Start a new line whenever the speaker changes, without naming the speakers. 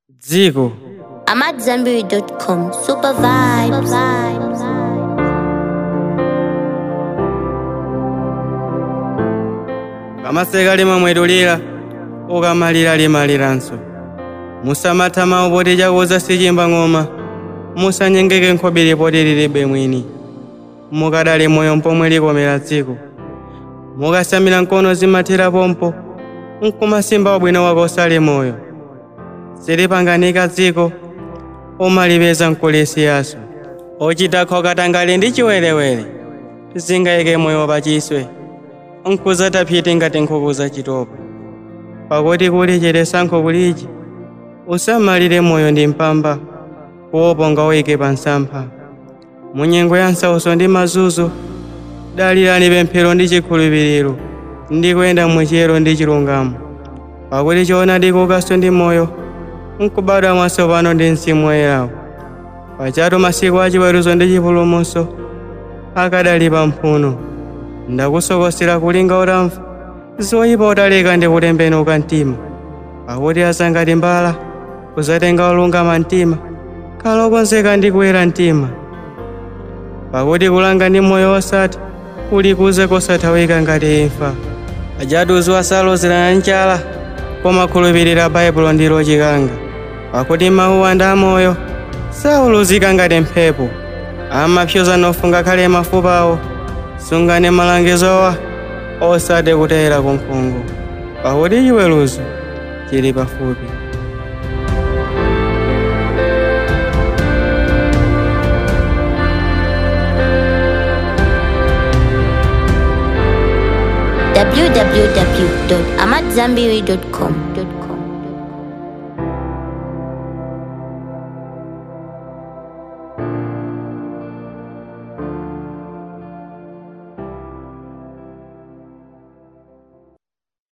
dziko
I'm at Zenberry.com. Super vibes.
kamaseka limamwedulira ukamalira limaliranso musamatha mawu poti chakuza sichimba ng'oma musanyengeke nkhobiri poti lilibe mwini mukadali moyo mpomwe likomera dziko mukasamira mkono zimathera pompo nkumasimba wabwino wako osali moyo silipanganika dziko umalipeza mkulisiyaso ochita khokatangali ndi chiwerewere zingayike moyo pachiswe nkuzataphiti ngati nkhuku zachitopa pakuti kuli cheresankho kuliji usamalire moyo ndi mpamba kuopa ungawike pa msampha munyengo ya nsauso ndi mazunzo dalirani pemphero ndi chikhulupiriro ndi kuyenda muchiyero ndi chilungamo pakuti choonadi kukaso ndi moyo nkubadwa mwatsopano ndi mzimu woyerawo pachatu masiku achiweruzo ndi chipulumutso akadali pa mphuno ndakusokosera kulinga utamva zoyipa utaleka ndi kutembenuka mtima pakuti asangati mbala kuzatenga olungama mtima khala okonzeka ndi kuyera mtima pakuti kulanga ndi moyo wosatha kuli kuze kosathawika ngati imfa ajatuzi wasalozerana nchala koma khulupirira baibulo ndilo chikanga pakuti mawu ndi amoyo sauluzika ngati mphepo amapyoza nofunga khale mafupawo sungani malangizowa osati kutera kunkhungu pakuti chiweruzo chili pafupi
www.amatzambiri.com.